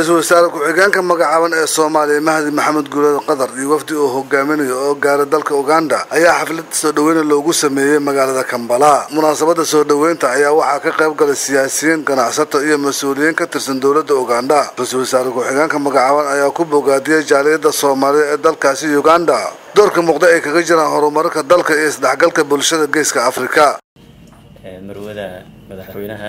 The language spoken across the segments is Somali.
ra-iisul wasaare ku-xigeenka magacaaban ee soomaaliya mahdi maxamed guuleed qatar iyo wafdi uu hogaaminayo oo gaara dalka uganda ayaa xaflad soo dhaweyna loogu sameeyey magaalada kambala munaasabada soo dhoweynta ayaa waxaa ka qayb galay siyaasiyiin ganacsato iyo mas-uuliyiin ka tirsan dowladda uganda ra-iisul wasaare ku-xigeenka magacaaban ayaa ku bogaadiyey jaaliyadda soomaalida ee dalkaasi uganda doorka muuqda ay kaga jiraan horumarka dalka iyo isdhexgalka bulshada geeska afrika marwada madaxweynaha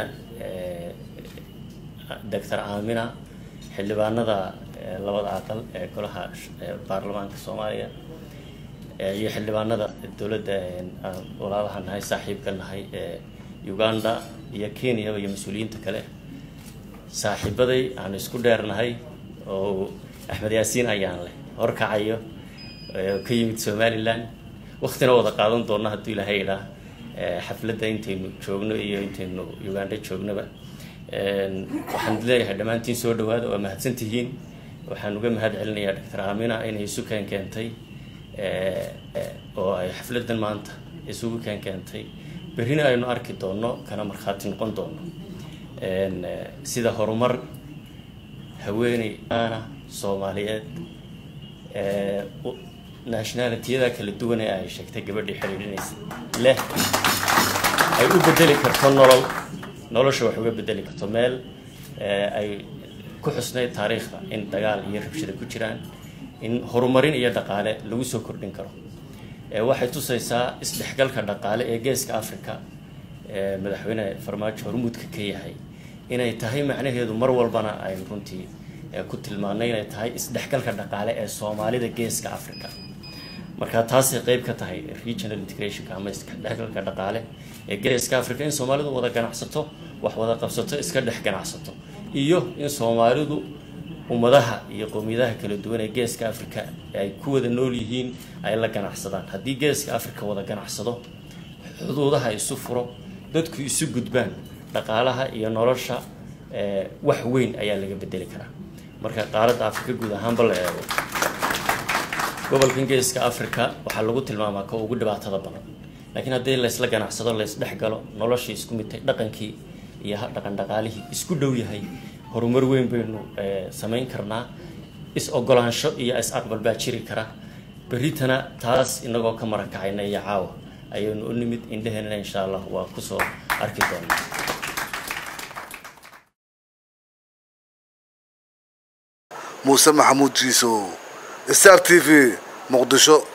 doctor aamina xildhibaanada labada aqal ee golaha baarlamaanka soomaaliya iyo xildhibaanada dowladda walaalaha nahay saaxiibka nahay ee uganda iyo kenya iyo mas-uuliyiinta kale saaxiibaday aan isku dheernahay oo axmed yaasiin ayaan leh horkacayo ka yimid somalilan waktina wada qaadan doona hadduu ilaahay idhaa xafladda intaynu joogno iyo intaynu uganda joognaba waxaan leeyahay dhammaantiin soo dhawaada waa mahadsan tihiin waxaan uga mahad celinayaa doctor aamina inay isu keen keentay oo ay xafladdan maanta isugu keen keentay berrina aynu arki doonno kana markhaati noqon doonno sida horumar haweeney aana soomaaliyeed nationalitiyada kala duwan ee ay sheegtay gabadhii xidhiidhinaysa leh ay u bedeli karto nolol nolosha wax uga bedeli karto meel ay ku xusnayd taariikhda in dagaal iyo rabshada ku jiraan in horumarin iyo dhaqaale lagu soo kordhin karo waxay tusaysaa isdhexgalka dhaqaale ee geeska africa madaxweyne farmaajo hormuudka ka yahay inay tahay macnaheedu mar walbana aynu runtii ku tilmaanay inay tahay isdhexgalka dhaqaale ee soomaalida geeska africa marka taasay qeyb ka tahay regional integrationka ama isdhexgalka dhaqaale ee geeska africa in soomaalidu wada ganacsato wax wada qabsato iska dhex ganacsato iyo in soomaalidu ummadaha iyo qowmiyadaha kala duwan ee geeska africa ay ku wada nool yihiin ay la ganacsadaan haddii geeska africa wada ganacsado xuduudaha isu furo dadku isu gudbaan dhaqaalaha iyo nolosha wax weyn ayaa laga bedeli karaa marka qaaradda africa guud ahaanba la eego gobolkan geeska africa waxaa lagu tilmaamaa ka ugu dhibaatada badan laakiin haddii laysla ganacsado laysdhex galo noloshii isku midtay dhaqankii iyo dhaqan dhaqaalihii isku dhow yahay horumar weyn baynu samayn karnaa is ogolaansho iyo is aqbal baa jiri kara berritana taas inagoo ka marakacayna iyo caawa ayaynu u nimid indheheenana insha allah waa kusoo arki doonaa muuse maxamuud jiisow star t v muqdisho